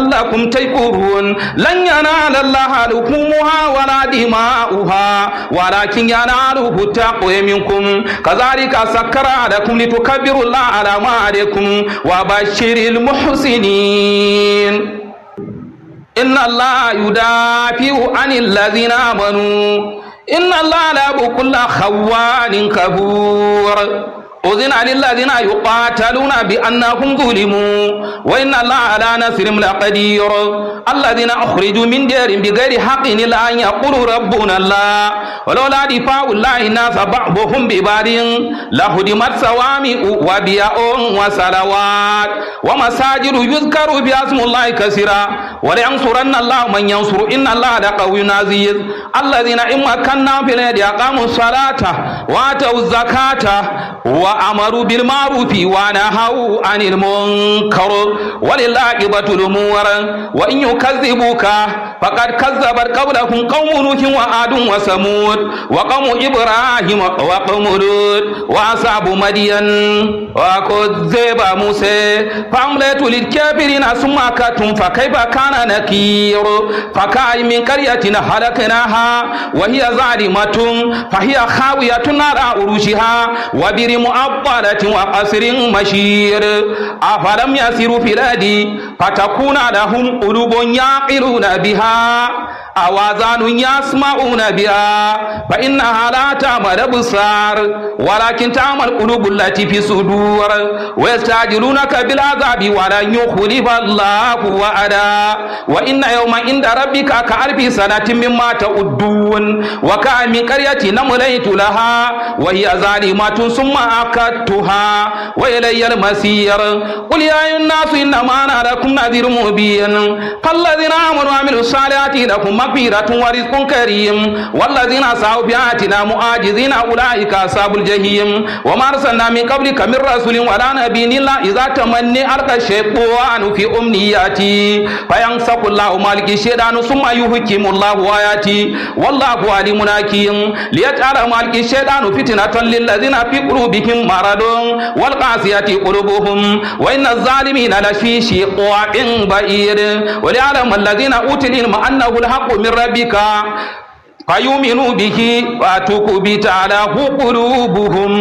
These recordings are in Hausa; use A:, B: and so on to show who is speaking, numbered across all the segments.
A: لعلكم تشكرون لن ينال الله لحومها ولا دماؤها ولكن يناله التقوى منكم كذلك سكر لكم لتكبروا الله على ما عليكم وبشر المحسنين إن الله يدافع عن الذين آمنوا إن الله لا بكل خوان كفور أذن للذين يقاتلون بأنهم ظلموا وإن الله على نصرهم لقدير الذين أخرجوا من ديرهم بغير حق إلا أن يقولوا ربنا الله ولولا دفاع الله الناس بعضهم ببعض لهدمت صوامع وبيع وصلوات ومساجد يذكر بها اسم الله كثيرا ولينصرن الله من ينصر إن الله لقوي عزيز الذين إن مكنا في الأرض أقاموا الصلاة وآتوا الزكاة وأمروا بالمعروف ونهوا عن المنكر ولله عاقبة الأمور وإن يكذبوك فقد كذبت قبلكم قوم نوح وعاد وثمود وقوم إبراهيم وقوم لوط وأصحاب مدين وكذب موسى فأمليت للكافرين ثم أكدتم فكيف كان نكير فكأي من قرية هلكناها وهي ظالمة فهي خاوية على عروشها وبر مؤبلة وقصر مشير أفلم يسيروا في الأرض فتكون لهم قلوب يعقلون بها أو آذان يسمعون بها فإنها لا تعمل أبصار ولكن تعمل قلوب التي في صدور ويستعجلونك بالعذاب ولن يخلف الله وعدا وإن يوم عند ربك كألف سنة مما تعدون وكأن من قرية نمليت لها وهي ظالمة ثم أكدتها وإلي المسير قل يا أيها الناس إنما أنا لكم نذير مبين فالذين آمنوا وعملوا الصالحات لهم مغفرة ورزق كريم والذين سعوا بآياتنا معاجزين أولئك أصحاب الجحيم وما أرسلنا من قبلك من رسول ولا نبي إلا إذا تمني ألقى الشيطان في أمنياتي فينسق الله مالك الشيطان ثم يحكم الله آياتي والله عليم حكيم ليجعل مالك الشيطان فتنة للذين في قلوبهم مرض والقاسية قلوبهم وإن الظالمين لفي شقاق بعيد وليعلم الذين أوتوا العلم أنه الحق من ربك فيؤمنوا به وتكبت على قلوبهم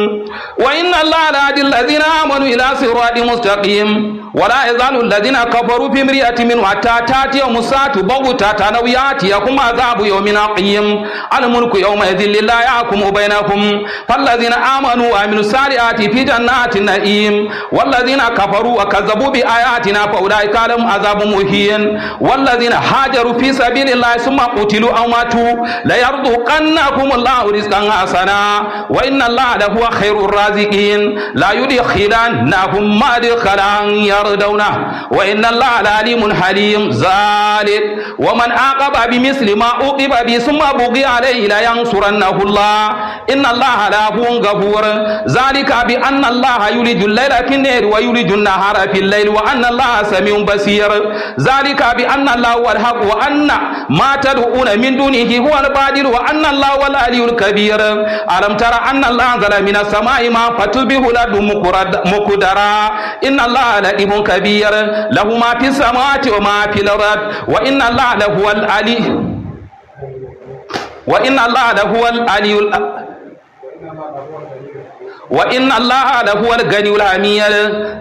A: وإن الله لهدي الذين آمنوا إلى صراط مستقيم ولا يزال الذين كفروا في مرية منه حتى تأتيهم الساعة بغتة أو يأتيكم عذاب يوم عقيم الملك يومئذ لله يحكم بينكم فالذين آمنوا وعملوا الصالحات في جنات النعيم والذين كفروا وكذبوا بآياتنا فأولئك لهم عذاب مهين والذين هاجروا في سبيل الله ثم قتلوا أو ماتوا ليرزقنكم الله رزقا حسنا وإن الله لهو خير الرازقين لا يدخلنهم مدخلا يرضونه وإن الله لعليم حليم ذلك ومن عاقب بمثل ما عوقب به ثم بغي عليه لينصرنه الله إن الله لهو غفور ذلك بأن الله يولج الليل في النهار ويولج النهار في الليل وأن الله سميع بصير ذلك بأن الله هو الحق وأن ما تدعون من دونه هو البادر وأن الله هو العلي الكبير ألم ترى أن الله أنزل من السماء ما فتبه الأرض مقدرا إن الله لئيم كبير له ما في السماوات وما في الأرض وإن الله لهو العلي وإن الله لهو العلي وإن الله لهو الغني الحميد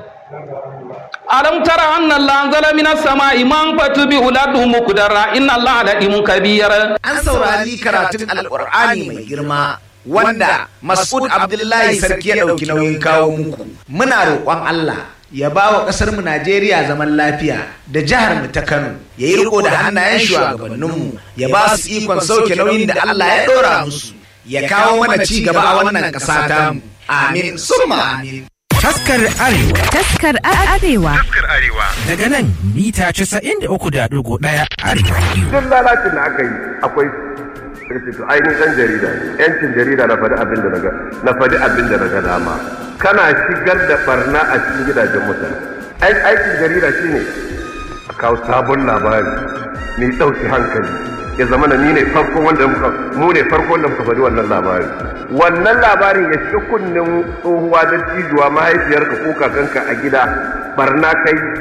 A: alam tara anna Allah anzala minas sama'i man fatu bi uladu muqdara inna Allah ladimun kabir
B: an saurari karatun alqur'ani mai girma wanda Mas'ud Abdullahi sarki ya dauki nauyin kawo muku muna roƙon Allah ya ba wa ƙasar mu Najeriya zaman lafiya da jihar mu ta Kano ya yi riko da hannayen shugabanninmu ya ba su ikon sauke nauyin da Allah ya ɗora musu ya kawo mana ci gaba a wannan ƙasa tamu amin summa amin
C: Taskar Arewa.
D: Taskar Arewa.
E: Taskar Arewa.
C: Daga nan mita 93.1 Arewa Radio.
E: Duk lalacin da aka yi akwai sai to ainihin ɗan jarida ne. Yancin jarida na faɗi abin da naga na faɗi abin da naga dama. Kana shigar da barna a cikin gidajen mutane. Aikin jarida shine a kawo sabon labari mai ɗauki hankali. ya zama na ni ne farko wanda muka mu ne farko wanda muka faɗi wannan labari wannan labarin ya shiga kunnen tsohuwa da cijuwa mahaifiyarka ko kakanka a gida barna kai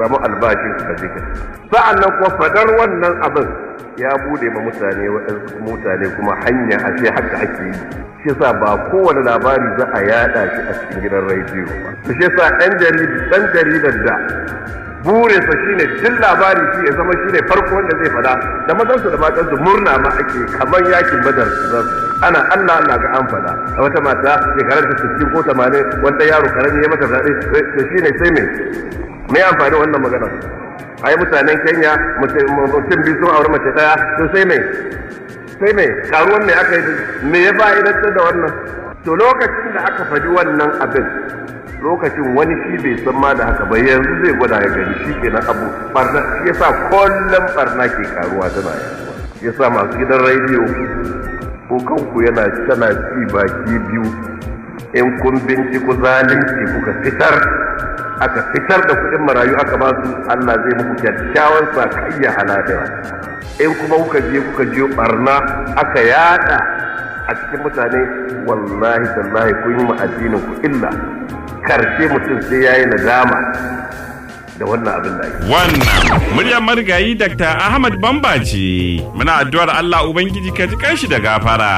E: samu albashin ka je ka sa'an nan kuma fadar wannan abin ya bude ma mutane waɗansu mutane kuma hanya a ce haka ake yi shi yasa ba kowane labari za a yada shi a cikin gidan rediyo ba shi yasa ɗan ɗan jaridar da burinsa shine duk labari shi ya zama shine farko wanda zai fada da mazansu da matansu murna ma ake kamar yakin badar ana Allah Allah ga an fada a wata mata shekarar ta 60 ko 80 wanda yaro karami ya mata zaɓe da shine sai me me amfani wannan magana ai mutanen Kenya mutum biyu sun aure mace daya to sai me sai me karuwan me aka yi me ya fa'idantar da wannan to lokacin da aka faɗi wannan abin lokacin wani shi bai san ma da haka ba yanzu zai gwada ya gani shi kenan abu barna shi yasa kullum barna ke karuwa tana yaduwa yasa masu gidan rediyo ko kanku yana tana ci baki biyu in kun binciko zalunci kuka fitar aka fitar da kuɗin marayu aka ba su Allah zai muku kyakkyawan sakayya haladira in kuma kuka je kuka je barna aka yada a cikin mutane wallahi tallahi kun yi ma addinin ku illa karshe mutum sai ya yi nadama da wannan abin da ake.
D: Wannan muryar marigayi Dr. Ahmad Bamba ce. Muna addu'ar Allah Ubangiji ka ji kanshi da gafara.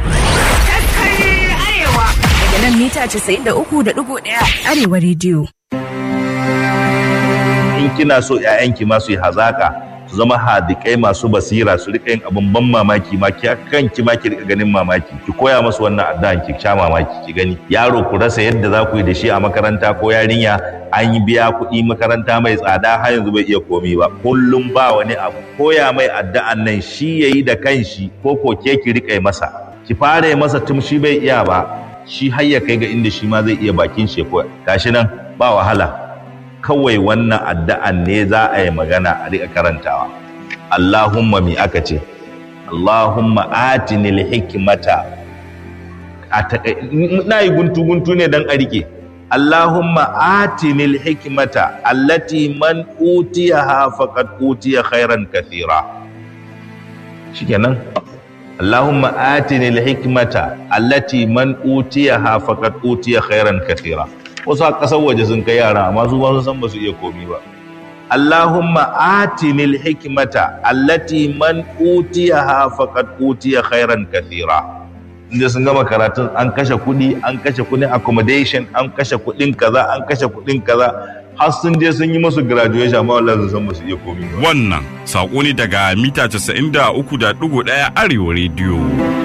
F: Daga nan mita 93.1 Arewa rediyo.
G: In kina so 'ya'yanki masu yi hazaka su zama hadikai masu basira su rika yin abin ban mamaki ma ki kanki ma ki rika ganin mamaki ki koya masu wannan addu'an ki sha mamaki ki gani yaro ku rasa yadda za ku yi da shi a makaranta ko yarinya an yi biya kuɗi makaranta mai tsada har yanzu bai iya komi ba kullum ba wani abu koya mai addu'an nan shi yayi da kanshi ko ko ke ki rika yi masa ki fara yi masa tun shi bai iya ba shi har ya kai ga inda shi ma zai iya bakin shi ko gashi nan ba wahala kawai wannan addu'an ne za a yi magana a riƙa karantawa. Allahumma mi aka ce, Allahumma atinil hikmata na yi guntu-guntu ne don a riƙe. Allahumma atinil hikmata allati man utiya ha faqad utiya khairan kathira. Shikenan. Allahumma atinil hikmata allati man utiya ha faqad utiya khairan kathira. wasu a ƙasar waje sun kai yara amma su ba su san ba su iya komi ba Allahumma atinil hikmata allati man utiyaha faqad utiya khairan kathira inda sun gama karatun an kashe kuɗi an kashe kuɗin accommodation an kashe kuɗin kaza an kashe kuɗin kaza har sun je sun yi musu graduation amma wallahi sun san ba su iya komi ba
D: Wannan saƙo ne daga mita 93.1 Arewa rediyo.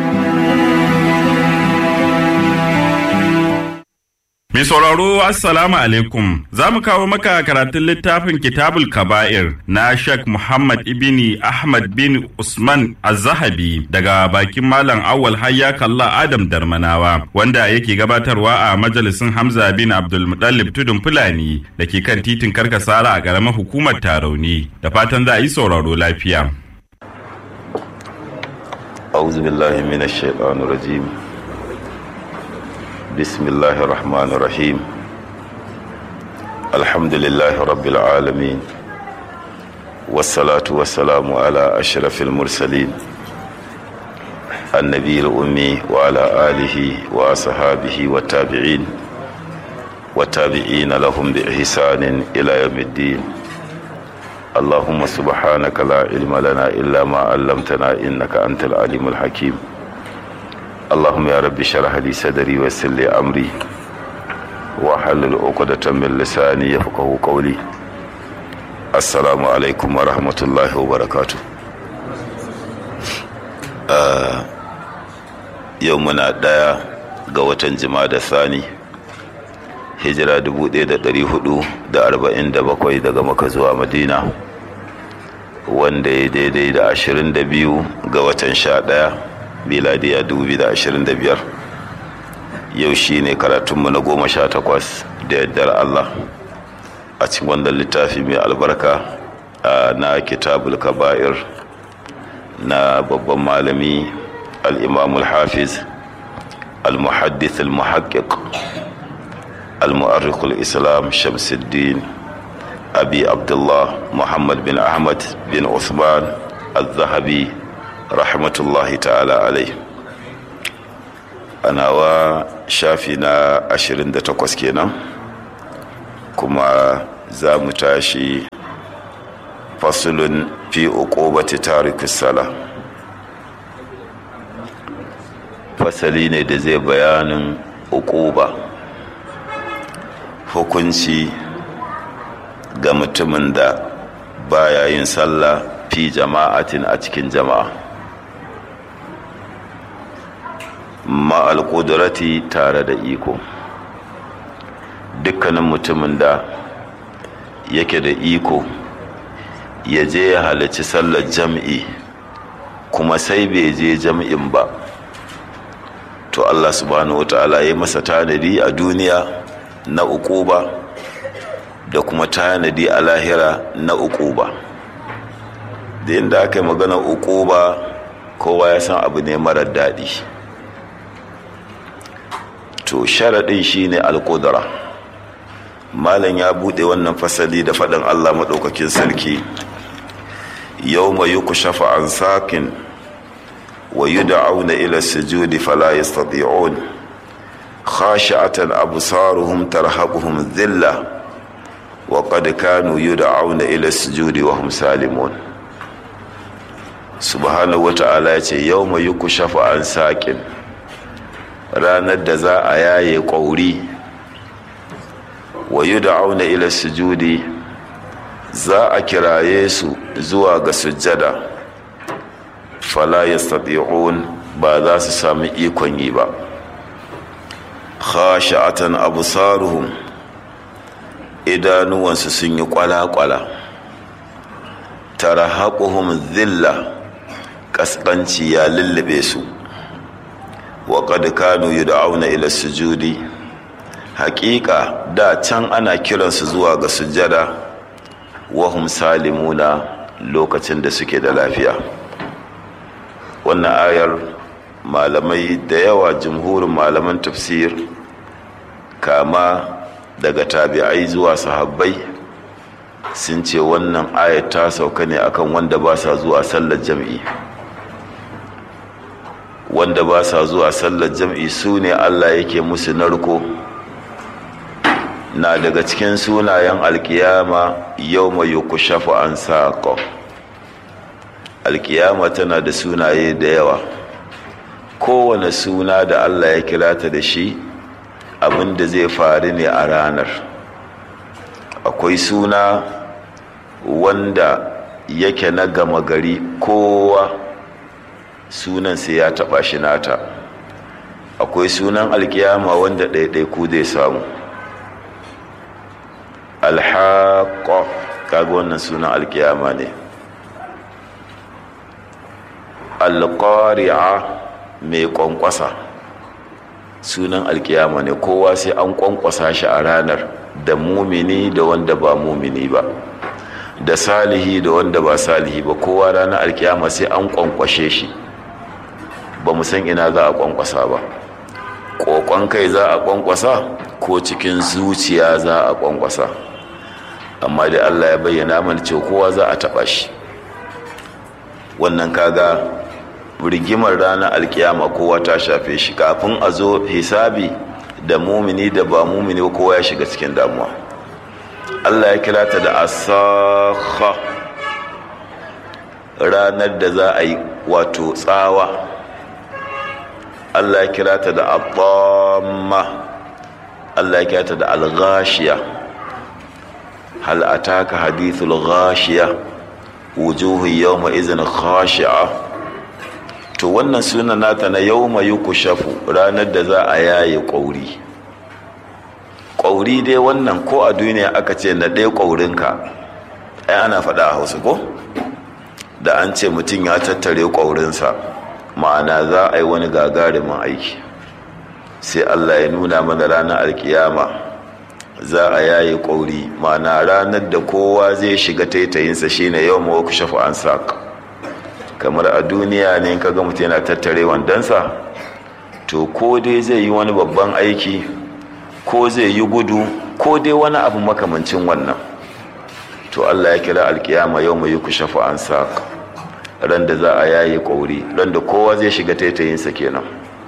D: Mai sauraro Assalamu alaikum za mu kawo maka karatun littafin Kitabul Kaba'ir na Sheikh Muhammad ibni Ahmad bin Usman Az-Zahabi daga bakin Malam Awal Hayya Kalla Adam Darmanawa wanda yake gabatarwa a majalisin Hamza bin Abdul Muttalib Tudun Fulani da ke kan titin Karkasara a ƙaramar hukumar Tarauni da fatan za a yi sauraro lafiya.
H: أعوذ بالله من الشيطان الرجيم بسم الله الرحمن الرحيم الحمد لله رب العالمين والصلاة والسلام على أشرف المرسلين النبي الأمي وعلى آله وأصحابه والتابعين والتابعين لهم بإحسان إلى يوم الدين اللهم سبحانك لا علم لنا إلا ما علمتنا إنك أنت العليم الحكيم اللهم يا رب اشرح لي صدري ويسر لي امري واحلل عقدة من لساني يفقهوا قولي السلام عليكم ورحمة الله وبركاته يومنا دايا ga watan da Sani hijira 1447 daga maka zuwa madina wanda ya daidai da 22 ga watan 11 miladiya 2025 yau shi ne karatunmu na goma sha takwas da yardar Allah a cikin wannan littafi mai albarka na kitabul kaba'ir na babban malami al-imamul hafiz al-muhaddith al-muhaqqiq al-mu'arrikh al-islam shamsuddin abi abdullah muhammad bin ahmad bin uthman al-zahabi rahmatullahi ta'ala alai a nawa shafi na 28 kenan kuma za mu tashi fasulun fi uqubati tarikus sala fasali ne da zai bayanin uquba hukunci ga mutumin da baya yin sallah fi jama'atin a cikin jama'a ma'al ƙudurati tare da iko dukkanin mutumin da yake da iko ya je ya halarci sallar jam'i kuma sai bai je jam'in ba to Allah subhanahu wa ta'ala ya masa tanadi a duniya na uquba da kuma tanadi a lahira na uquba da yadda aka yi magana uquba kowa ya san abu ne marar daɗi to sharaɗin shine alƙudura malam ya buɗe wannan fasali da faɗin Allah maɗaukakin sarki yau mai yi ku shafa an sakin wa yi da'auna ila sujudi fala yastati'un khashi'atan absaruhum tarhaquhum dhilla wa qad kanu yud'auna ila sujudi wa hum salimun subhanahu wata'ala yace yawma yukshafu an saqin ranar da za a yaye ƙauri wa yud'auna ila sujudi za a kiraye su zuwa ga sujjada fala yastati'un ba za su sami ikon yi ba khashi'atan absaruhum idanuwansu sun yi kwala-kwala tarahaquhum dhilla kaskanci ya lullube su wa qad kanu yud'auna ila sujudi haƙiƙa da can ana kiransu zuwa ga sujjada wa hum salimuna lokacin da suke da lafiya wannan ayar malamai da yawa jumhurin malaman tafsir kama daga tabi'ai zuwa sahabbai sun ce wannan ayar ta sauka ne akan wanda ba sa zuwa sallar jam'i wanda ba sa zuwa sallar jam'i su ne allah yake musu narko na daga cikin sunayen alkiyama yau mai yukushafu an saƙo alkiyama tana da sunaye da yawa kowane suna da allah ya kira ta da shi abin da zai faru ne a ranar akwai suna wanda yake na gama gari kowa sunan sai ya taba shi nata akwai sunan alkiyama wanda ɗaiɗaiku zai samu alhaƙo kaga wannan sunan alkiyama ne alƙari'a mai ƙwanƙwasa sunan alkiyama ne kowa sai an ƙwanƙwasa shi a ranar da mumini da wanda ba mumini ba da salihi da wanda ba salihi ba kowa ranar alkiyama sai an ƙwanƙwashe shi ba mu san ina za a ƙwanƙwasa ba ƙoƙon kai za a ƙwanƙwasa ko cikin zuciya za a ƙwanƙwasa amma da allah ya bayyana mana cewa kowa za a taɓa shi wannan kaga rigimar ranar alkiyama kowa ta shafe shi kafin a zo hisabi da mumini da ba mumini kowa ya shiga cikin damuwa allah ya kira ta da asakha ranar da za a yi wato tsawa allah ya kira ta da abamma allah ya kira ta da alghashiya hal ataka hadithul ghashiya wujuhu yawma izin khashi'a to wannan sunan nata na yawma yukushafu ranar da za a yaye ƙauri ƙauri dai wannan ko a duniya aka ce na ɗaya ƙaurinka ai ana faɗa a hausa ko da an ce mutum ya tattare ƙaurinsa ma'ana za a yi wani gagarumin aiki sai allah ya nuna mana ranar alkiyama za a yaye ƙauri ma'ana ranar da kowa zai shiga taitayinsa shine yau ma waku shafa an saƙa kamar a duniya ne ka ga mutum yana tattare wandonsa to ko dai zai yi wani babban aiki ko zai yi gudu ko dai wani abu makamancin wannan to allah ya kira alkiyama yau mai ku shafa an saƙa ran da za a yaye ƙauri ran da kowa zai shiga taitayinsa kenan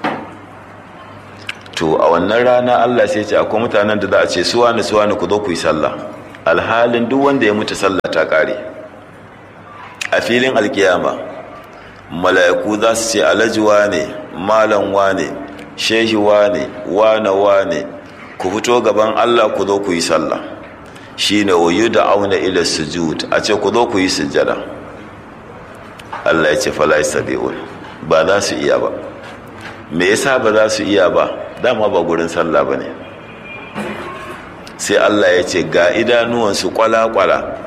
H: to a wannan rana Allah sai ce akwai mutanen da za a ce suwa ni suwa ni ku zo ku yi sallah alhalin duk wanda ya mutu sallah ta kare a filin alkiyama mala'iku za su ce alhaji wane malam wane shehi wane wane wane ku fito gaban Allah ku zo ku yi sallah shine wayu da auna ila sujud a ce ku zo ku yi sujjada Allah ya ce fala yastabi'un ba za su iya ba me yasa ba za su iya ba dama ba gurin sallah bane sai Allah ya ce ga idanuwansu kwala-kwala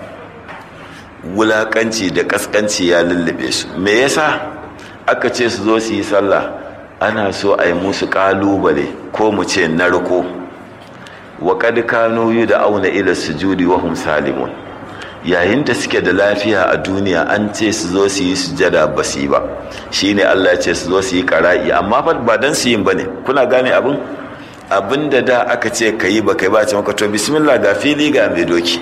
H: wulakanci da kaskanci ya lullube su me yasa aka ce su zo su yi sallah ana so a yi musu kalubale ko mu ce narko wa kad kanu da auna ila sujudi wa hum salimun yayin da suke da lafiya a duniya an ce su zo su yi sujada ba su yi ba shine Allah ya ce su zo su yi qara'i amma fa ba dan su yin bane kuna gane abin abin da da aka ce ka yi ba kai ba ce maka to bismillah ga fili ga mai doki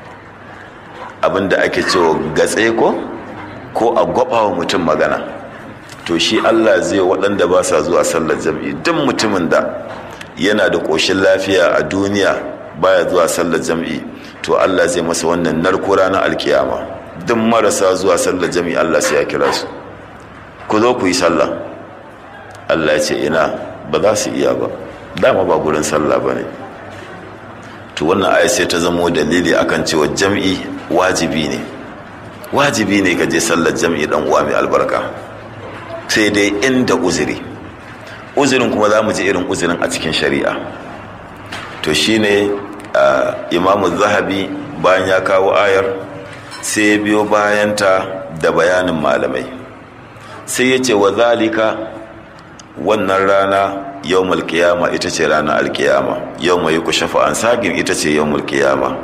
H: abin da ake cewa gatse ko ko a gwaba wa mutum magana to shi Allah zai waɗanda ba sa zuwa sallar jam'i duk mutumin da yana da ƙoshin lafiya a duniya baya zuwa sallar jam'i to Allah zai masa wannan narko ranar alkiyama duk marasa zuwa sallar jam'i Allah sai ya kira su ku zo ku yi sallah Allah ya ce ina ba za su iya ba dama ba gurin sallah ba ne to wannan aya sai ta zamo dalili akan cewa jam'i wajibi ne wajibi ne ka je sallar jam'i dan uwa mai albarka sai dai inda uzuri uzurin kuma za mu ji irin uzurin a cikin shari'a to shine imamu zahabi bayan ya kawo ayar sai ya biyo bayanta da bayanin malamai sai ya ce wa zalika wannan rana yau mulkiyama ita ce ranar alkiyama yau mai ku shafa an sagin ita ce yau mulkiyama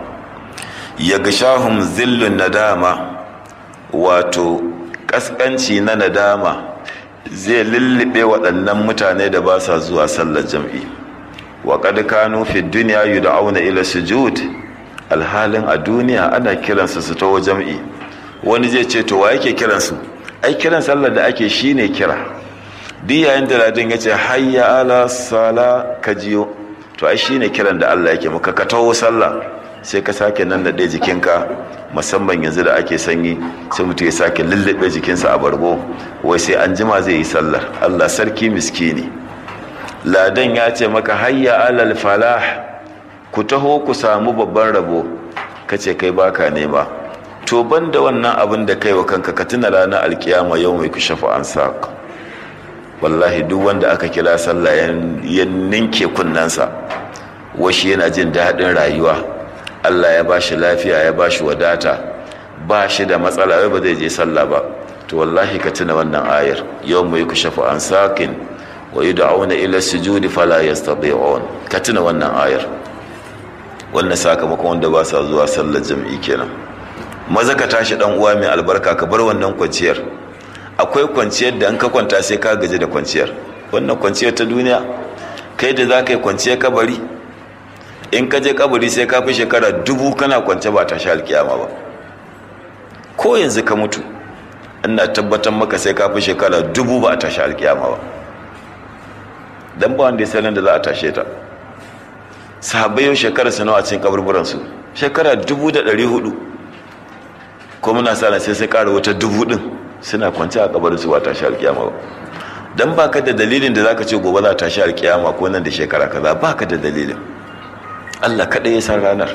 H: ya gashahun zillun nadama wato kaskanci na nadama zai lullube waɗannan mutane da ba sa zuwa sallar jam'i wa kad kanu fi dunya yud'auna ila sujud alhalin a duniya ana kiransu su tawo jam'i wani zai ce to wa yake kiransu ai kiran sallar da ake shine kira duk yayin da ladin ya ce hayya ala sala ka jiyo to ai shine kiran da Allah yake maka ka tawo sallah sai ka sake nan da jikinka musamman yanzu da ake sanyi sai mutum ya sake lullube jikinsa a bargo wai sai an jima zai yi sallar Allah sarki miskini ladan ya ce maka hayya alal falah ku taho ku samu babban rabo kace kai baka nema to banda wannan abin da kai wa kanka ka tuna ranar alkiyama yau mai ku shafa an saq wallahi duk wanda aka kira sallah ya ninke kunnansa washi yana jin daɗin rayuwa Allah ya bashi lafiya ya bashi wadata ba shi da matsala wai ba zai je sallah ba to wallahi ka tuna wannan ayar yau mai ku shafa an saqin wa yud'auna ila sujudi fala yastati'un ka tuna wannan ayar wannan sakamakon wanda ba sa zuwa sallar jami'i kenan maza ka tashi dan uwa mai albarka ka bar wannan kwanciyar akwai kwanciyar da an ka kwanta sai ka gaji da kwanciyar wannan kwanciyar ta duniya kai da za ka yi kwanciyar kabari in ka je kabari sai ka fi shekara dubu kana kwance ba ta sha alkiyama ba ko yanzu ka mutu ina tabbatar maka sai ka fi shekara dubu ba a tashi alkiyama ba dan ba wanda ya sanin da za a tashe ta sahabbai yau shekara su nawa cikin kaburburan su shekara dubu da ɗari hudu ko muna sa sai sai ƙara wata dubu ɗin suna kwance a kabarin su ba tashi alkiyama ba dan baka da dalilin da zaka ce gobe za ta tashi alkiyama ko nan da shekara kaza baka da dalilin Allah kaɗai ya san ranar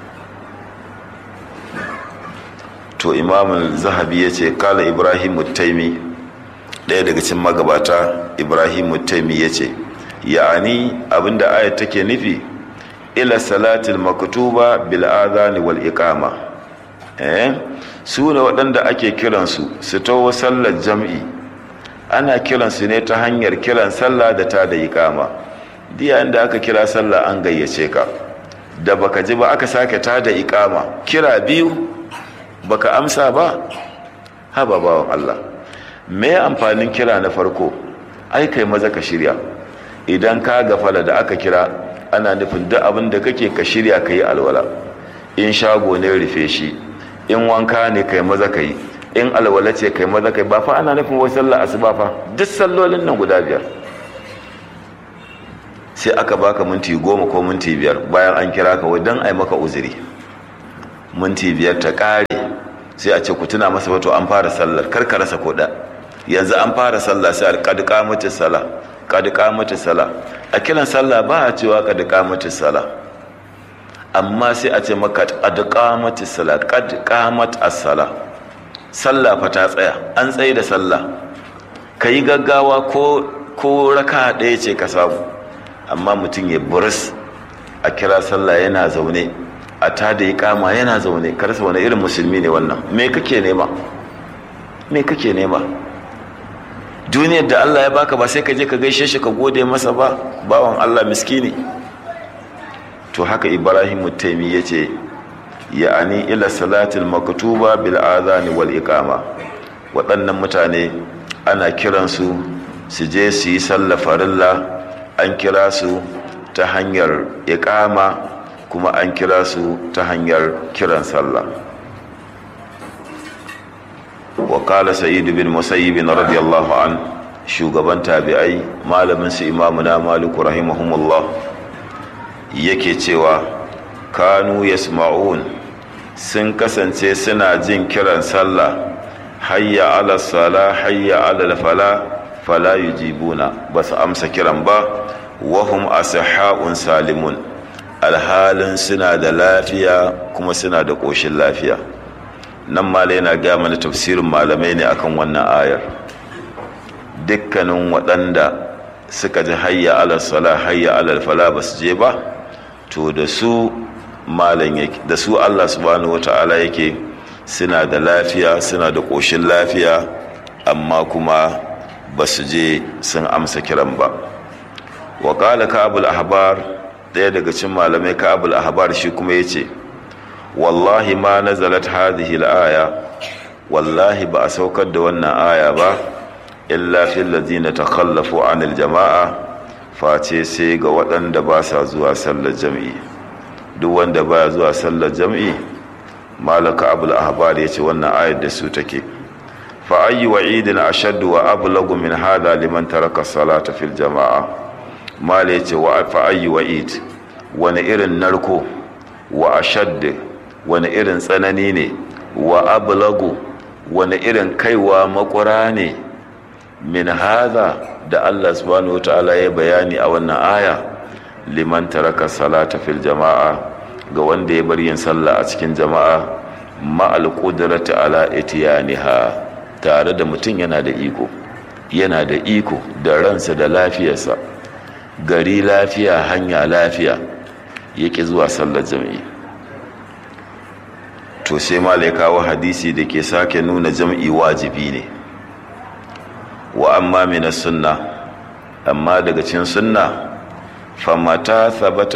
H: to imam zahabi ya ce kala ibrahim taimi ɗaya daga cikin magabata ibrahim taimi ya ce ya'ani abinda ayat take nufi ila salatil maktuba bil adhan wal iqama eh su ne waɗanda ake kiransu su tawo sallar jam'i ana kiransu ne ta hanyar kiran sallah da ta da iqama diya inda aka kira sallah an gayyace ka da baka ji ba aka sake ta da iqama kira biyu baka amsa ba haba bawan Allah me amfanin kira na farko ai kai maza ka shirya idan ka gafala da aka kira ana nufin duk abin da kake ka shirya ka yi alwala in shago ne rufe shi in wanka ne kai maza ka yi in alwala ce kai maza kai ba fa ana nufin wai sallar asuba fa duk sallolin nan guda biyar sai aka baka minti goma ko minti biyar bayan an kira ka wai don ai maka uzuri minti biyar ta kare sai a ce ku tuna masa wato an fara sallar kar ka rasa koda yanzu an fara sallah sai qad qamatis sala qad qamatis sala a kiran sallah ba a cewa qad qamatis sala amma sai a ce maka qad qamatis sala qad qamat as-sala sallah fa ta tsaya an tsaye da sallah kai gaggawa ko ko raka ɗaya ce ka samu amma mutum ya buris a kira sallah yana zaune a ta da ya kama yana zaune karsa wani irin musulmi ne wannan me kake nema me kake nema duniyar da Allah ya baka ba sai ka je ka gaishe shi ka gode masa ba bawan Allah miskini to haka Ibrahim Taimi yace ya'ani ila salatil maktuba bil adhan wal iqama waɗannan mutane ana kiransu su je su yi sallah farilla an kira su ta hanyar iqama kuma an kira su ta hanyar kiran sallah wa qala sa'id bin musayyib radiyallahu an shugaban tabi'ai malamin su imamu na maliku rahimahumullah yake cewa kanu yasma'un sun kasance suna jin kiran sallah hayya ala sala hayya ala fala fala yujibuna basu amsa kiran ba wahum asihhaun salimun alhalin suna da lafiya kuma suna da ƙoshin lafiya nan malai na gaya mana tafsirin malamai ne akan wannan ayar dukkanin waɗanda suka ji hayya alal sala hayya alal fala ba su je ba to da su malam yake da su Allah subhanahu wata'ala yake suna da lafiya suna da ƙoshin lafiya amma kuma ba su je sun amsa kiran ba wa qala ka'abul ahbar ɗaya daga cikin malamai ka'abul ahbar shi kuma yace wallahi ma nazalat hadhihi al-aya wallahi ba a saukar da wannan aya ba illa fil ladina takhallafu anil jama'a face sai ga waɗanda ba sa zuwa sallar jami'i duk wanda baya zuwa sallar jami'i malaka abul ahbar yace wannan ayar da su take fa ayyu wa'idin ashaddu wa ablagu min hada liman taraka salata fil jama'a mala yace wa fa ayyu wa'id wani irin narko wa ashaddu wani irin tsanani ne wa ablagu wani irin kaiwa makura ne min hada da Allah subhanahu wataala ya bayani a wannan aya liman taraka salata fil jama'a ga wanda ya bar yin sallah a cikin jama'a ma'al qudrati ala itiyaniha tare da mutum yana da iko yana da iko da ransa da lafiyarsa gari lafiya hanya lafiya yake zuwa sallar jami'i to sai malai kawo hadisi da ke sake nuna jam'i wajibi ne wa amma mina sunna amma daga cin sunna fama thabata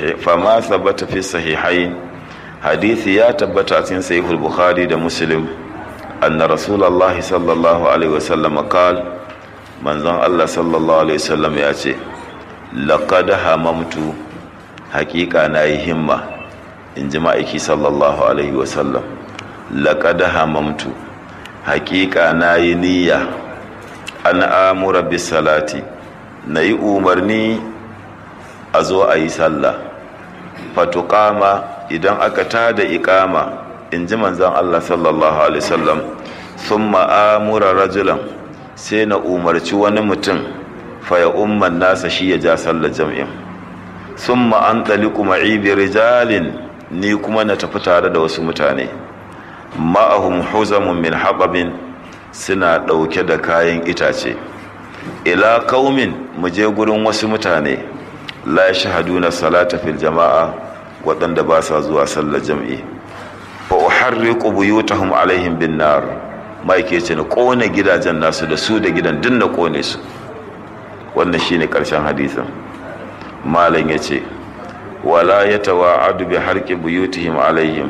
H: fi sahihai hadisi ya tabbata a cikin sahihul bukhari da muslim anna rasulullah sallallahu alaihi wasallam qal manzon Allah sallallahu alaihi wasallam ya ce laqad hamamtu haqiqa nayi himma in ji ma'aiki sallallahu alaihi wasallam laƙada hamamtu haƙiƙa na yi niyya an amura bis salati na yi umarni a zo a yi sallah fatuƙama idan aka tada iƙama in ji manzan Allah sallallahu alaihi wasallam sun ma'amura rajulan sai na umarci wani mutum faya umman nasa shi ya ja sallar jam'in sun ma'an ɗaliku ma'ibi rijalin ni kuma na tafi tare da wasu mutane ma'ahum huzamun min haɓabin suna ɗauke da kayan itace ila kaumin mu je gurin wasu mutane la shahaduna salata fil jama'a waɗanda ba sa zuwa sallar jam'i fa uharriqu buyutahum alaihim bin nar mai ke ce na kone gidajen nasu da su da gidan din na kone su wannan shine karshen hadisin malam yace wala ya tawa'adu bi harki buyutihim alaihim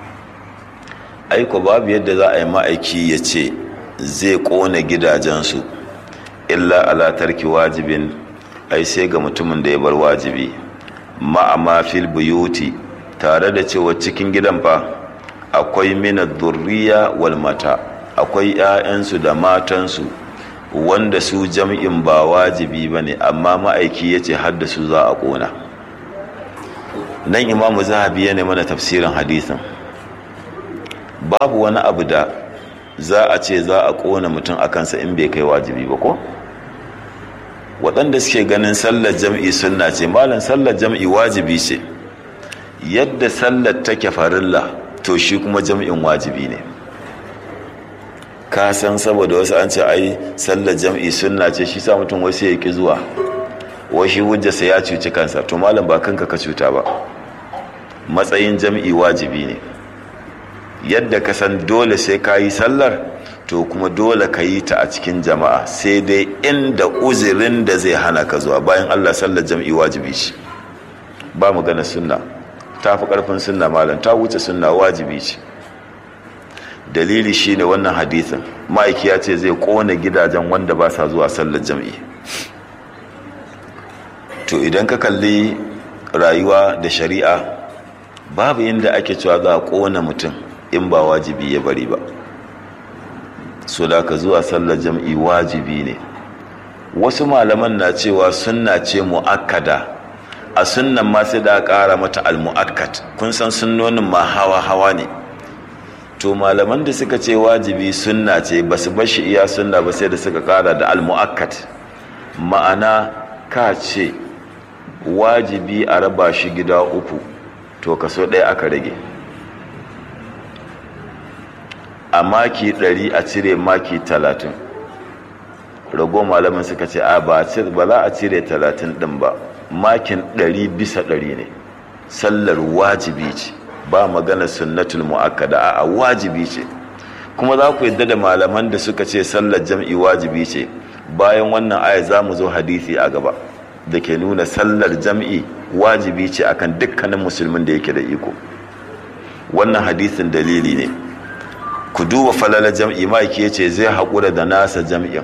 H: aiko babu yadda za a yi ma'aiki ya ce zai kona gidajensu illa ala tarki wajibin ai sai ga mutumin da ya bar wajibi ma'ama fil buyuti tare da cewa cikin gidan fa akwai mina durriya wal mata akwai 'ya'yansu da matansu wanda su jam'in ba wajibi ba ne amma ma'aiki ya ce haddasu za a ƙona nan imamu zahabi ya mana tafsirin hadisin babu wani abu da za a ce za a ƙona mutum a kansa in bai kai wajibi ba ko waɗanda suke ganin sallar jam'i sunna ce malam sallar jam'i wajibi ce yadda sallar take farilla to shi kuma jam'in wajibi ne ka san saboda wasu an ce ai sallar jam'i sunna ce shi sa mutum wasu ya ki zuwa washi hujjarsa ya cuci kansa to malam ba kanka ka cuta ba matsayin jam'i wajibi ne yadda ka san dole sai ka yi sallar to kuma dole ka yi ta a cikin jama'a sai dai inda uzirin da zai hana ka zuwa bayan allah sallar jam'i wajibi ce ba magana sunna ta fi karfin sunna malam ta wuce sunna wajibi ce dalili shine wannan hadisin ma'aiki ya ce zai kone gidajen wanda ba sa zuwa sallar jam'i to idan ka kalli rayuwa da shari'a babu inda ake cewa za a kona mutum in ba wajibi ya bari ba so da ka zuwa sallar jam'i wajibi ne wasu malaman na cewa sunna ce mu'akkada a sunnan ma sai da ƙara mata al-mu'akkad kun san sunnonin ma hawa hawa ne to malaman da suka ce wajibi sunna ce ba su bashi iya sunna ba sai da suka ƙara da al-mu'akkad ma'ana ka ce wajibi a raba shi gida uku to kaso ɗaya aka rage a maki ɗari a cire maki talatin rago malamin suka ce a ba za a cire talatin ɗin ba makin ɗari bisa ɗari ne sallar wajibi ce ba magana sunnatul mu'akkada a wajibi ce kuma za ku yadda da malaman da suka ce sallar jam'i wajibi ce bayan wannan aya za mu zo hadisi a gaba da ke nuna sallar jam'i wajibi ce akan dukkanin musulmin da yake da iko wannan hadisin dalili ne ku duba falala jam'i ma'aiki ya ce zai haƙura da nasa jam'in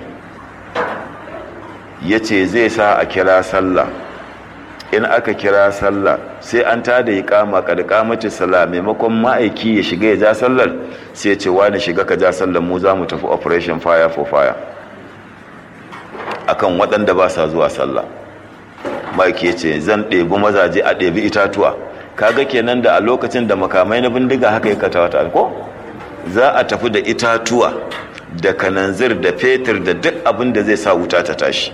H: ya ce zai sa a kira sallah in aka kira sallah sai an tada yi kama ƙarƙamacin sallah maimakon ma'aiki ya shiga ya ja sallar sai ce wani shiga ka ja sallar mu za mu tafi operation fire for fire akan waɗanda ba sa zuwa sallah ma'aiki ya ce zan ɗebi mazaje a ɗebi itatuwa kaga kenan da a lokacin da makamai na bindiga haka ya kata ko za a tafi da itatuwa da kananzir da fetur da duk abin da zai sa wuta ta tashi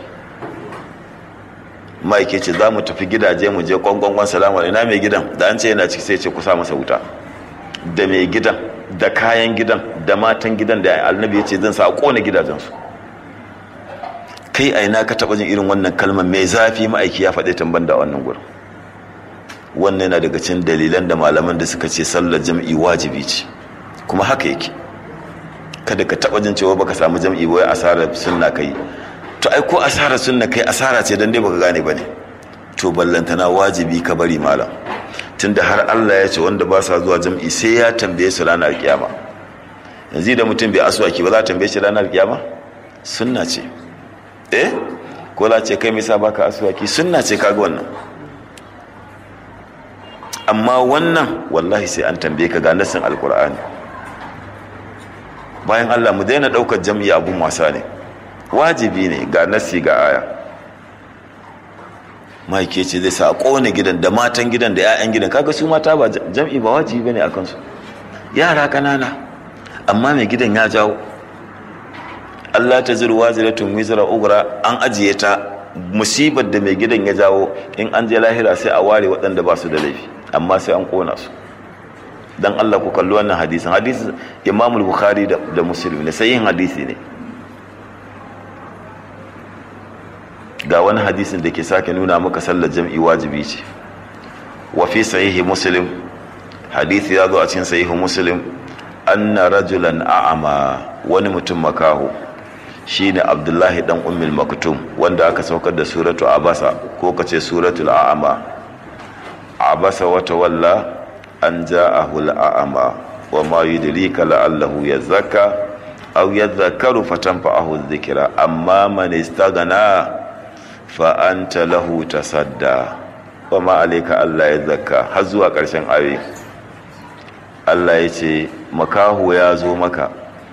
H: ma'aike ce za mu tafi gidaje mu je kwangwangwan salama ina mai gidan da an ce yana ciki sai ce kusa masa wuta da mai gidan da kayan gidan da matan gidan da annabi ya ce zan sa a kona gidajensu kai a ina ka taɓa jin irin wannan kalmar mai zafi ma'aiki ya faɗi tamban da wannan gurin wannan yana daga cikin dalilan da malaman da suka ce sallar jam'i wajibi ce kuma haka yake kada ka taɓa jin cewa baka samu jam'i ba asarar sunna kai to ai ko asarar sunna kai asara ce dan dai baka gane bane to ballantana wajibi ka bari malam tunda har Allah ya ce wanda ba sa zuwa jam'i sai ya tambaye su ranar kiyama yanzu da mutum bai aswaki ba za a tambaye shi ranar kiyama sunna ce eh ko la ce kai me yasa baka aswaki sunna ce kaga wannan amma wannan wallahi sai an tambaye ka ga nasin alkur'ani bayan Allah mu daina daukar jam'i abun wasa ne wajibi ne ga nasi ga aya maike ce zai sa kone gidan da matan gidan da 'ya'yan gidan kaga su mata ba jam'i ba wajibi bane akan su yara kanana amma mai gidan ya jawo Allah ta zuru waziratun wizra ugra an ajiye ta musibar da mai gidan ya jawo in an je lahira sai a ware waɗanda ba su da laifi amma sai an kona su dan Allah ku kalli wannan hadisin hadisin Imam Bukhari da, da Muslim ne sai yin hadisi ne ga wani hadisin da ke sake nuna maka sallar jam'i wajibi ce wa fi sahihi Muslim hadisi ya zo a cikin sahihi Muslim anna rajulan a'ama wani mutum makaho shine Abdullahi dan Ummul Maktum wanda aka saukar da suratu Abasa ko kace suratul a'ama abasa wata walla an ja'ahu al'ama wa ma yudrika la'allahu yazakka aw yadhakkaru fatanfa'ahu dhikra amma man istaghna fa anta lahu tasadda wa ma alayka alla yazakka har zuwa ƙarshen ayoyi Allah ya ce makahu ya zo maka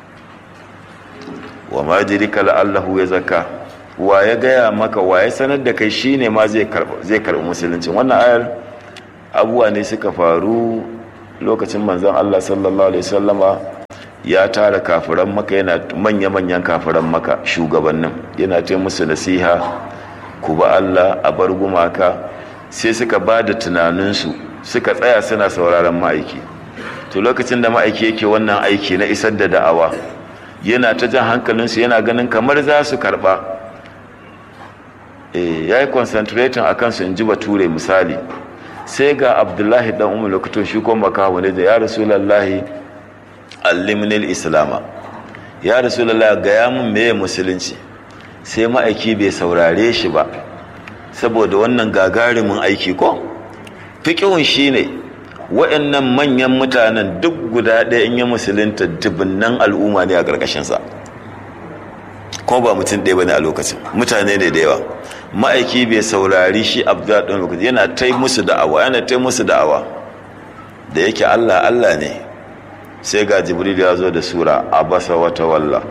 H: wa ma yudrika la'allahu yazakka wa ya gaya maka wa ya sanar da kai shine ma zai karɓi musulunci wannan ayar abubuwa ne suka faru lokacin manzon Allah sallallahu alaihi wasallama ya tara kafiran maka yana manya-manyan kafiran maka shugabannin yana ta musu nasiha ku ba Allah a bar gumaka sai suka ba da tunaninsu suka tsaya suna sauraron ma'aiki to lokacin da ma'aiki yake wannan aiki na isar da da'awa yana ta jan hankalinsu yana ganin kamar za su karba ya yi concentrating a kansu in ji bature misali sai ga abdullahi dan umar lokacin shi kuma makaho ne da ya rasulallahi allimnil islama ya rasulallahi gaya mun meye musulunci sai ma'aiki bai saurare shi ba saboda wannan gagarumin aiki ko fiƙihun shi ne waɗannan manyan mutanen duk guda ɗaya in yi musulunta dubunnan al'umma ne a ƙarƙashinsa kuma ba mutum ɗaya ba ne a lokacin mutane ne da yawa ma'aiki bai saurari shi abdullahi ɗan lokaci yana ta musu da'awa yana ta musu da'awa da yake allah allah ne sai ga jibril ya zo da sura abasa wata walla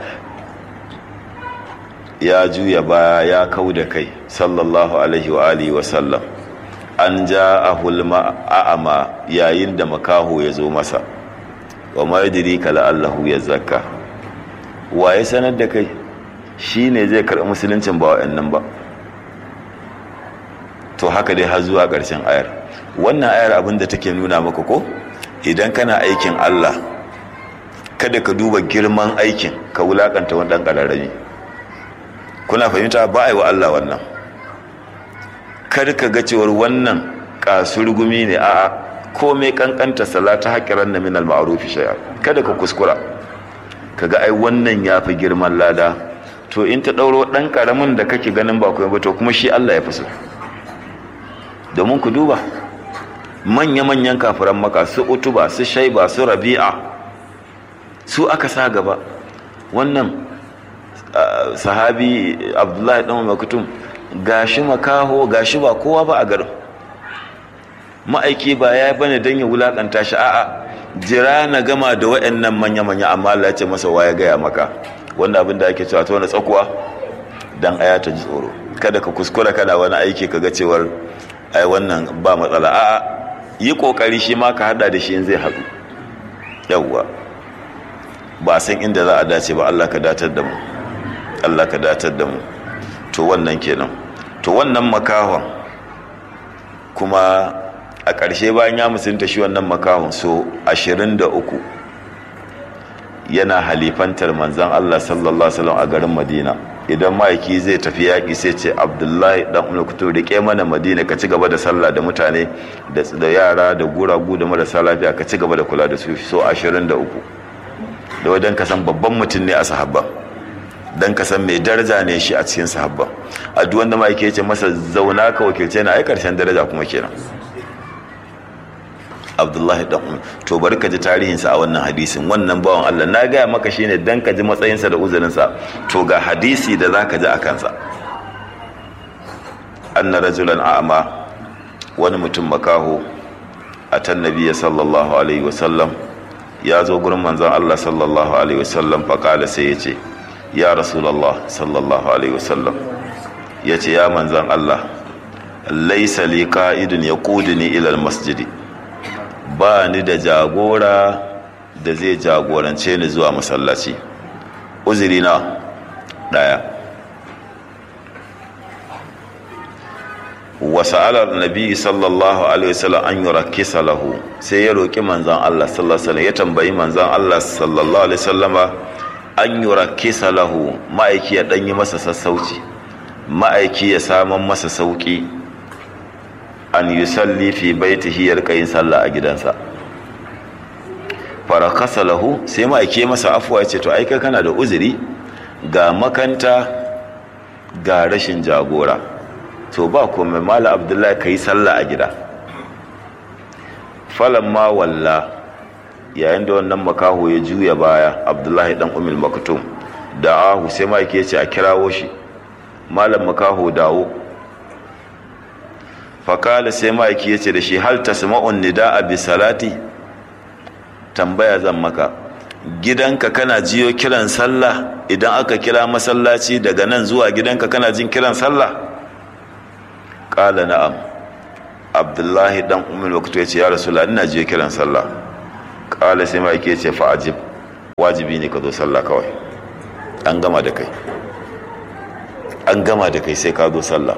H: ya juya baya ya kau da kai sallallahu alaihi wa alihi wa sallam an ja a hulma a'ama yayin da makaho ya zo masa wa ma yadrika la'allahu ya zakka waye sanar da kai shine zai karɓi musuluncin ba wa'annan ba to haka dai har zuwa ƙarshen ayar wannan ayar abin da take nuna maka ko idan kana aikin Allah kada ka duba girman aikin ka wulakanta wani ɗan ƙararrami kuna fahimta ba a yi wa Allah wannan kar ka ga cewar wannan kasurgumi ne a'a komai kankanta salata haƙiran na minal ma'arufi shayar kada ka kuskura ka ga ai wannan ya fi girman lada to in ta ɗauro ɗan ƙaramin da kake ganin ba kuma ba to kuma shi Allah ya fi so domin ku duba manya-manyan kafiran maka su utuba su shaiba su rabi'a su aka sa gaba wannan sahabi abdullahi ɗan makutum gashi makaho gashi ba kowa ba a garin ma'aiki ba ya bane don ya wulakanta shi a'a jira na gama da waɗannan manya-manya amma Allah ya ce masa ya gaya maka wanda abin da ake cewa ta wani tsakuwa dan aya ta ji tsoro kada ka kuskura kana wani aiki kaga cewar ai wannan ba matsala a'a yi kokari shi ma ka hada da shi in zai haɗu yawwa ba san inda za a dace ba Allah ka datar da mu Allah ka datar da mu to wannan kenan to wannan makahon kuma a ƙarshe bayan ya musulunta shi wannan makahon so 23 yana halifantar manzan Allah sallallahu alaihi wasallam a garin Madina idan ma'aiki zai tafi yaƙi sai ce Abdullahi dan Umar kuto rike mana Madina ka ci gaba da sallah da mutane da yara da guragu da marasa lafiya ka ci gaba da kula da su so 23 da wajen ka san babban mutum ne a sahabban dan ka san mai daraja ne shi a cikin sahabban a duk wanda ma'aiki ya ce masa zauna ka wakilce na ai karshen daraja kuma kenan abdullahi dan umar to bari ka ji tarihinsa a wannan hadisin wannan bawan allah na gaya maka shine dan ka ji matsayinsa da uzurinsa to ga hadisi da za ka ji a kansa anna rajulan a'ma wani mutum makaho a tan nabiya sallallahu alaihi wasallam ya zo gurin manzon allah sallallahu alaihi wasallam faƙala sai ya ce ya rasulallah sallallahu alaihi wasallam ya ce ya manzon allah laisa li ka'idun ya kudini ilal masjidi ba ni da jagora da zai jagorance ni zuwa masallaci uzuri na daya wasu alar nabi sallallahu alaihi wasallam an yi rakisa lahu sai ya roƙi manzan Allah sallallahu alaihi ya tambayi manzan Allah sallallahu alaihi wasallama an yi rakisa lahu ma'aiki ya ɗanyi masa sassauci ma'aiki ya saman masa sauƙi an yi salli fi baitihi ya rika yin sallah a gidansa farakasa lahu sai ma ake masa afuwa ya ce to aika kana da uzuri ga makanta ga rashin jagora to ba kome mala abdullahi ka yi sallah a gida falon ma walla yayin da wannan makaho ya juya baya abdullahi dan umil maktum da ahu sai ma ake ce a kirawo shi malam makaho dawo fakala sai ma'aiki ya ce da shi hal ta sama'un nida a bisalati tambaya zan maka gidanka kana jiyo kiran sallah idan aka kira masallaci daga nan zuwa gidanka kana jin kiran sallah ƙala na'am abdullahi dan umar wakatu ya ce ya rasu ina jiyo kiran sallah kala sai mai ke ce fa'ajib wajibi ne ka zo sallah kawai an gama da kai an gama da kai sai ka zo sallah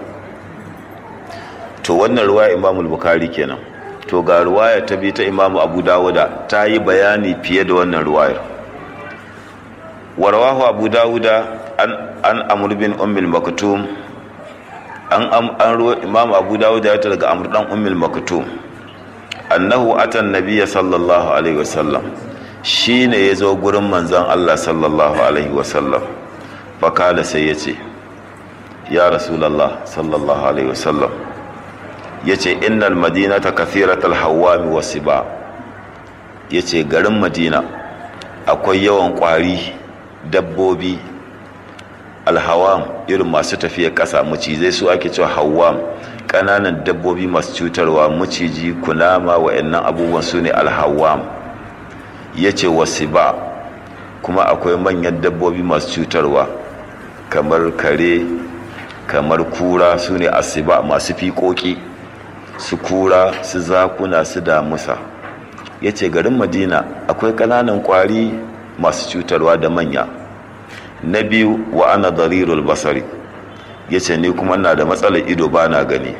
H: to wannan ruwaya imamul bukari kenan to ga ruwaya ta bi ta imamu abu dawuda ta yi bayani fiye da wannan ruwayar warwahu abu dawuda an an amr bin ummul maktum an an ruwa imam abu dawuda ya daga amr dan ummul maktum annahu atan nabiyya sallallahu alaihi wasallam shine yazo gurin manzon Allah sallallahu alaihi wasallam fakala sai yace ya rasulullah sallallahu alaihi wasallam yace innal madinata kathiratal hawami wasiba yace garin madina akwai yawan kwari dabbobi alhawam irin masu tafiya ƙasa macizai su ake cewa hawam ƙananan dabbobi masu cutarwa maciji kunama wa'annan abubuwan su ne alhawam ya ce wasu ba kuma akwai manyan dabbobi masu cutarwa kamar kare kamar kura su ne asiba masu fiƙoƙi su kura su zakuna su damusa ya ce garin madina akwai ƙananan ƙwari masu cutarwa da manya na biyu wa ana darirul basari ya ce ni kuma na da matsalar ido ba na gani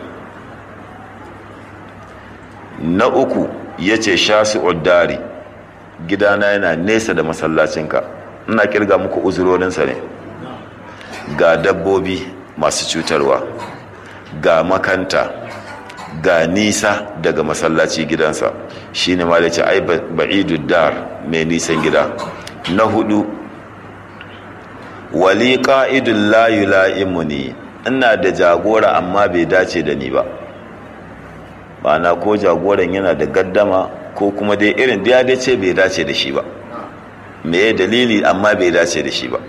H: na uku ya ce shasu uddari gidana yana nesa da masallacinka ina kirga muku uzurorinsa ne ga dabbobi masu cutarwa ga makanta ga nisa daga masallaci gidansa shine ma da ce ai ba'idu dar mai nisan gida na hudu wali ƙa'idun layu la'imuni ina da jagora amma bai dace da ni ba ma'ana ko jagoran yana da gaddama ko kuma dai irin da ya dace bai dace da shi ba me dalili amma bai dace da shi ba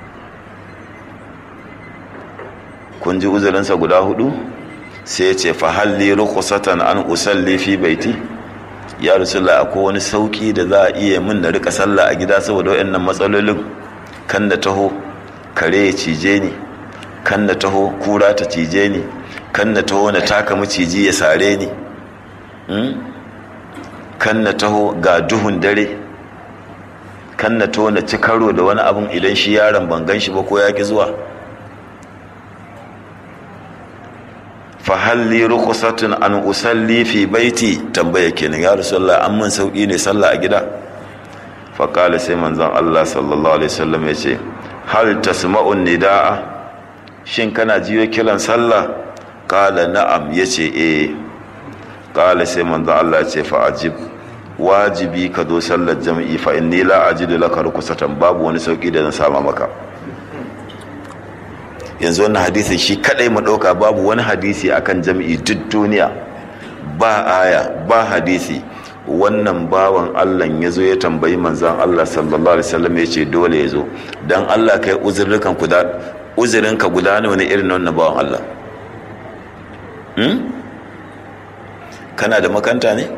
H: kun ji uzurinsa guda hudu sai ce fahalli rukusatan an usalli fi baiti ya rasulullah akwai wani sauki da za a iya min na rika sallah a gida saboda waɗannan matsalolin kan da taho kare ya cije ni kan na taho kura ta cije ni kan na taho na taka maciji ya sare ni kan na taho ga duhun dare kan na taho na ci karo da wani abin idan shi yaron ban gan shi ba ko ya ki zuwa fahalli rukusatun an usalli fi baiti tambaya kenan ya rasulullah an mun sauki ne sallah a gida faƙala sai manzon Allah sallallahu alaihi wasallam ya ce hal tasma'un nida'a shin kana jiyo kiran sallah qala na'am yace eh qala sai manzon Allah ya ce fa ajib wajibi ka zo sallar jami'i fa inni la ajidu laka rukusatan babu wani sauki da zan sama maka yanzu wannan hadisin shi kadai mu dauka babu wani hadisi akan jami'i duk duniya ba aya ba hadisi wannan bawan Allah ya zo ya tambayi manzan Allah sallallahu alaihi wasallam ya ce dole ya zo dan Allah kai uzurinka guda uzurinka guda ne wani irin wannan bawan Allah hmm? kana da makanta ne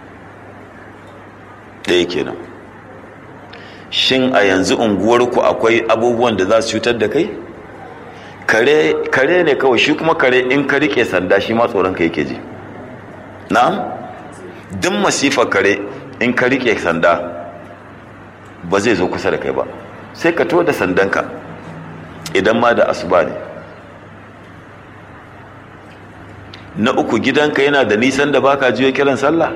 H: ɗaya kenan shin a yanzu unguwarku akwai abubuwan da za su cutar da kai kare ne kawai shi kuma kare in ka rike sanda shi ma tsoron ka yake ji na'am duk masifar kare in ka rike sanda ba zai zo kusa da kai ba sai ka to da sandanka idan ma da asuba ne na uku gidanka yana da nisan da baka jiyo kiran sallah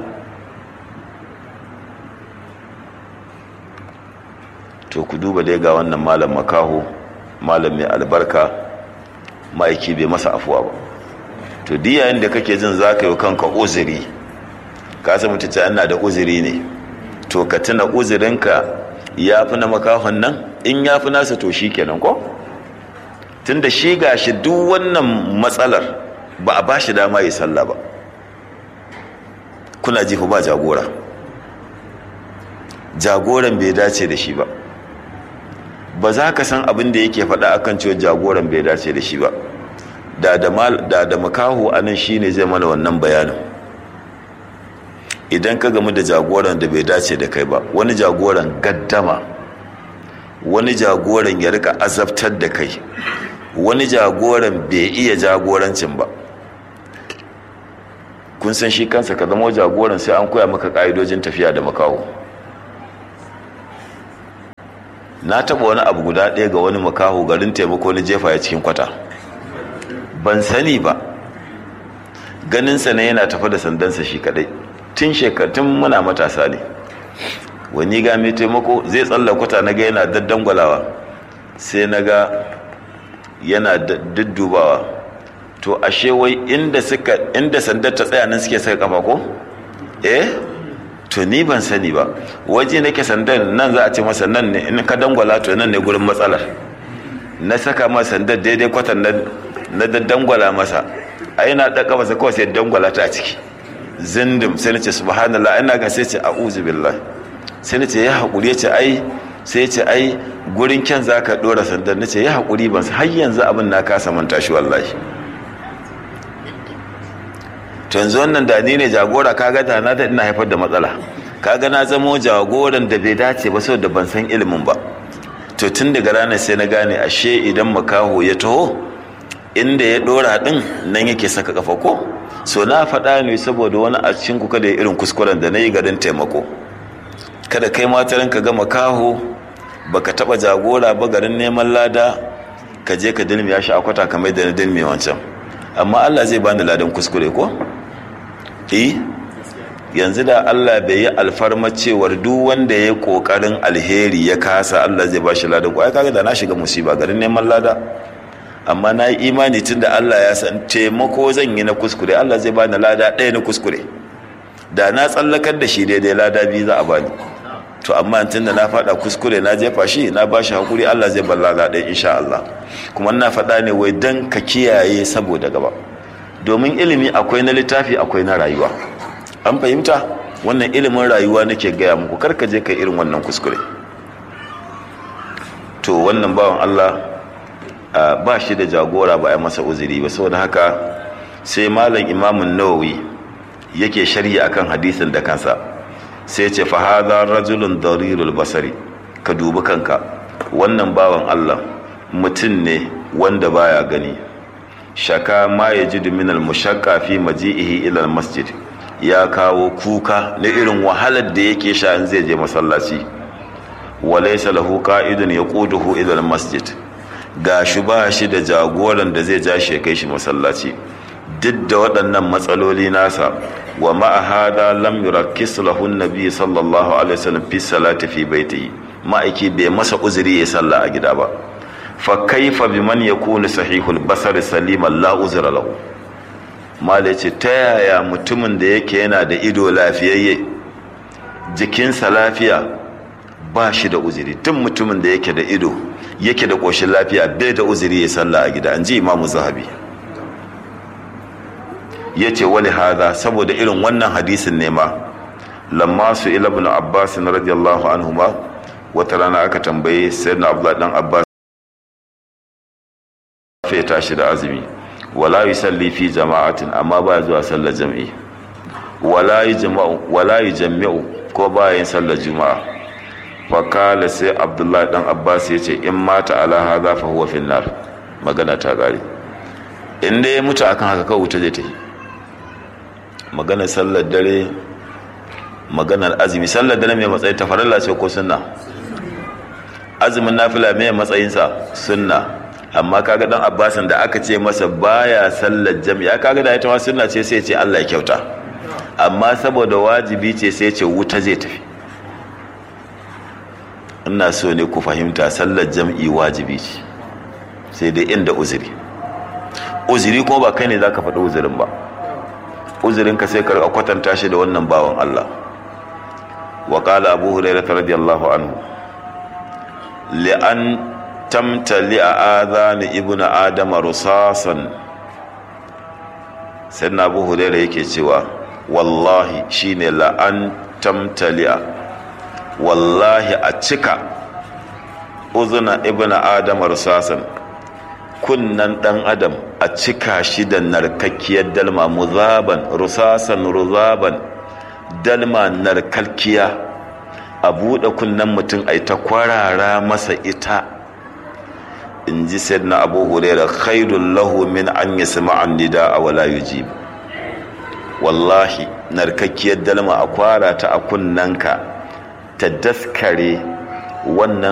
H: to ku duba dai ga wannan malam makaho malam mai albarka ma'aiki bai masa afuwa ba to diyayen da kake jin za ka yi kanka uzuri ka san mutum yana da uzuri ne to ka tuna uzurinka ya fi na makahon nan in ya fi nasa to shi kenan ko tunda shi ga shi duk wannan matsalar ba a ba shi dama yi sallah ba kuna jifa ba jagora jagoran bai dace da shi ba ba za ka san abin da yake faɗa akan cewa jagoran bai dace da shi ba da da makaho a nan shi ne zai mana wannan bayanin idan ka gamu da jagoran da bai dace da kai ba wani jagoran gaddama wani jagoran ya rika azabtar da kai wani jagoran bai iya jagorancin ba kun san shi kansa ka zama jagoran sai an koya maka ka'idojin tafiya da makaho na taɓa wani abu guda ɗaya ga wani makaho garin taimako na jefa ya cikin kwata ban sani ba ganinsa ne yana tafa da sandansa shi kadai tun shekarun muna matasa ne wani ga mai taimako zai tsalla kwata na ga yana daddangwalawa sai na ga yana duddubawa to ashe wai inda suka inda sandar ta tsaya nan suke saka kafa ko eh to ni ban sani ba waje nake sandar nan za a ce masa nan ne in ka dangwala to nan ne gurin matsalar na saka masa sandar daidai kwatan nan na daddangwala masa a yana da kafa kawai sai dangwala ta a ciki zindim sai na ce subhanallah ina ga sai ce a'udhu billah sai na ce ya haƙuri ya ce ai sai ce ai gurin kyan za ka ɗora sandar na ce ya haƙuri ban har yanzu abin na kasa manta shi wallahi to yanzu wannan da ni ne jagora kaga da na da ina haifar da matsala kaga na zamo jagoran da bai dace ba saboda ban san ilimin ba to tun daga ranar sai na gane ashe idan makaho ya taho inda ya ɗora ɗin nan yake saka kafa ko so na faɗa ne saboda wani a cikin kuka da irin kuskuren da na yi garin taimako kada kai matarin ka gama kaho baka taba jagora ba garin neman lada ka je ka dilmiya shi akwata kamar da na dilmi wancan amma Allah zai bani ladan kuskure ko eh yanzu da Allah bai yi alfarma cewar duk wanda ya kokarin alheri ya kasa Allah zai bashi ladan ko ai kaga da na shiga musiba garin neman lada amma na yi imani tunda Allah ya san taimako zan yi na kuskure Allah zai bani lada ɗaya na kuskure da na tsallakar da shi daidai lada biyu za a bani to amma tun da na faɗa kuskure na jefa shi na ba shi haƙuri Allah zai balla ɗaya insha Allah kuma na faɗa ne wai dan ka kiyaye saboda gaba domin ilimi akwai na littafi akwai na rayuwa an fahimta wannan ilimin rayuwa nake gaya muku kar ka je ka irin wannan kuskure to wannan bawan Allah ba shi da jagora ba a masa uzuri ba saboda haka sai malam imamun nawawi yake sharhi akan hadisin da kansa sai ce fahada rajulun darirul basari ka dubi kanka wannan bawan Allah mutum ne wanda baya gani shaka ma ya ji minal mushakka fi maji'ihi ila masjid ya kawo kuka na irin wahalar da yake sha in zai je masallaci walaysa lahu qa'idun yaquduhu ila masjid gashi ba shi da jagoran da zai ja shi kai shi masallaci duk da waɗannan matsaloli nasa wa ma'a hada lam yurakkis lahu nabi sallallahu alaihi wasallam fi salati fi baitihi ma'aiki bai masa uzuri ya salla a gida ba fa kaifa biman yakunu sahihul basar saliman la uzra lahu mala ce ta yaya mutumin da yake yana da ido lafiyayye jikinsa lafiya ba shi da uzuri tun mutumin da yake da ido yake da ƙoshin lafiya bai da uzuri ya salla a gida an ji imamu zahabi ya ce wani hada saboda irin wannan hadisin ne ma lamma su ila ibn abbas radiyallahu anhu ma wata rana aka tambaye sayyidina abdullah dan abbas ya tashi da azumi wala yusalli fi jama'atin amma ba zuwa sallar jami'i wala yajma'u wala yajma'u ko ba yin sallar juma'a fa kala sai abdullah dan abbas ya ce in mata ala hadha fa huwa fi nar magana ta gari in dai ya mutu akan haka kawai wuta zai tafi maganar sallar dare maganar azumi sallar dare mai matsayin tafaralla ce ko sunna azumin nafila mai matsayinsa sunna amma kaga dan abbasin da aka ce masa baya sallar jami'a kaga da ita ma sunna ce sai ce Allah ya kyauta amma saboda wajibi ce sai ce wuta zai tafi ina so ne ku fahimta sallar jam'i wajibi ce sai dai inda uzuri uzuri kuma ba kai ne zaka faɗi uzurin ba uzurinka sai ka kwatanta shi da wannan bawan Allah wa qala abu hurairah radiyallahu anhu li an tamtali a adhani ibnu adama rusasan sayyidina abu hurairah yake cewa wallahi shine la an tamtali wallahi a cika uzuna ibnu adama rusasan kunnan dan adam a cika shi da narkakkiyar dalma muzaban rusasan ruzaban dalma narkakkiya a buɗe kunnan mutum a ta kwarara masa ita in ji na abu huraira khairun lahu min an yi sama'an nida a wala yujib wallahi narkakkiyar dalma a kwara ta a kunnanka ta daskare wannan